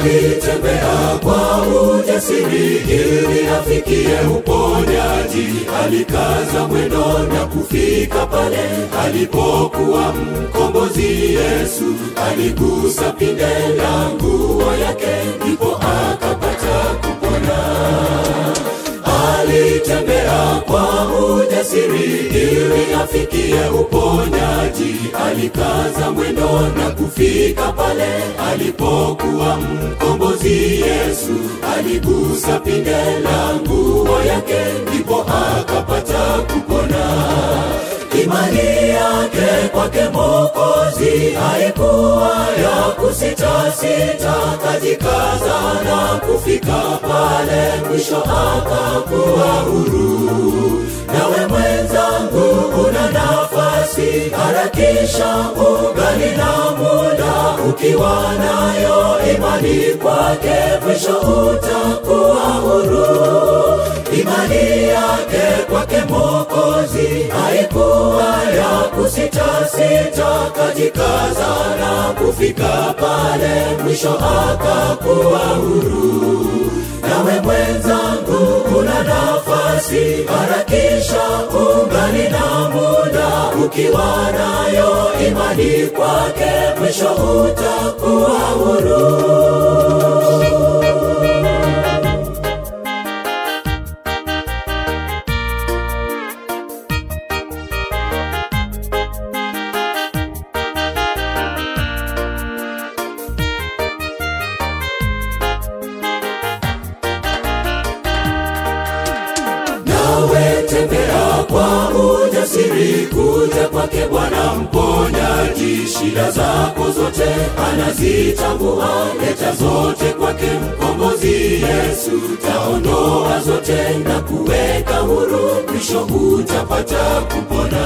alitembea kwa ujasiri ili afikie uponyaji. Alikaza mwendo na kufika pale alipokuwa mkombozi Yesu. Aligusa pinde la nguo yake, ndipo akapata kupona alitembea kwa ujasiri ili afikie uponyaji. Alikaza mwendo na kufika pale alipokuwa mkombozi Yesu. Aligusa pinde la nguo yake, ndipo akapata kupona. Imani yake kwake Mwokozi haikuwa ya kusita-sita, kajikaza na kufika pale mwisho akakuwa huru. Nawe mwenzangu, una nafasi, harakisha, ungali na muda. Ukiwa nayo imani kwake, mwisho utakuwa huru. Imani yake kwake Mwokozi haikuwa ya kusita-sita, kajikaza na kufika pale mwisho akakuwa huru. Nawe mwenzangu, una nafasi, harakisha, ungali na muda. Ukiwa nayo imani kwake, mwisho utakuwa huru. nawe tembea kwa ujasiri kuja kwake Bwana mponyaji. Shida zako zote anazitambua, leta zote kwake mkombozi Yesu. Taondoa zote na kuweka huru, mwisho utapata kupona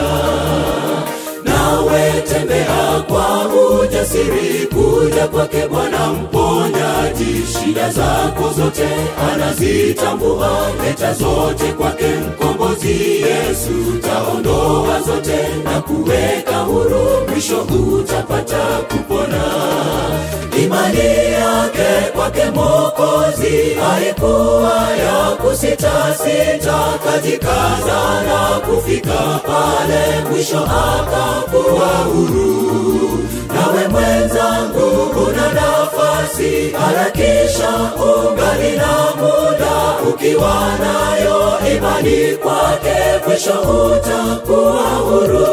nawe tembea kwa ujasiri kuja kwake Bwana mponyaji. Shida zako zote anazitambua, leta zote kwake mkombozi Yesu. Taondoa zote na kuweka huru, mwisho utapata kupona. Imani yake kwake Mwokozi haikuwa ya kusita-sita, kajikaza na kufika pale mwisho akakuwa huru. Nawe mwenzangu, una nafasi, harakisha, ungali na muda. Ukiwa nayo imani kwake, mwisho utakuwa huru.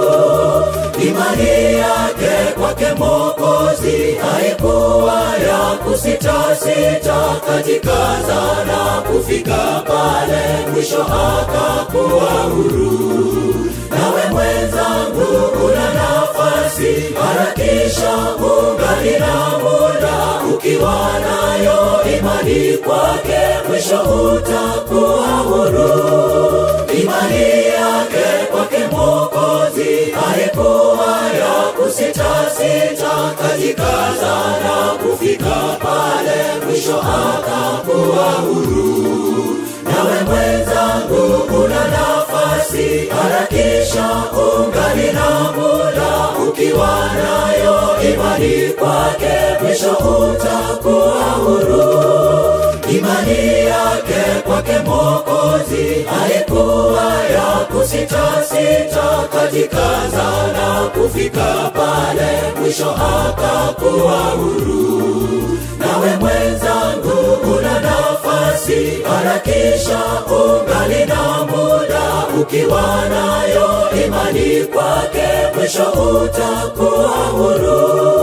Imani yake kwake Mwokozi haikuwa ya kusita-sita, kajikaza na kufika pale mwisho akakuwa huru. Nawe mwenzangu, una nafasi, harakisha, ungali na muda. Ukiwa nayo imani kwake, mwisho utakuwa huru. Imani yake kwake Mwokozi haikuwa ya kusita-sita, kajikaza na kufika pale mwisho akakuwa huru. Nawe mwenzangu, una nafasi, harakisha, ungali na muda. Ukiwa nayo imani kwake, mwisho utakuwa huru. Imani yake kwake Mwokozi haikuwa ya kusita-sita, kajikaza na kufika pale mwisho akakuwa huru. Nawe mwenzangu, una nafasi, harakisha, ungali na muda. Ukiwa nayo imani kwake, mwisho utakuwa huru.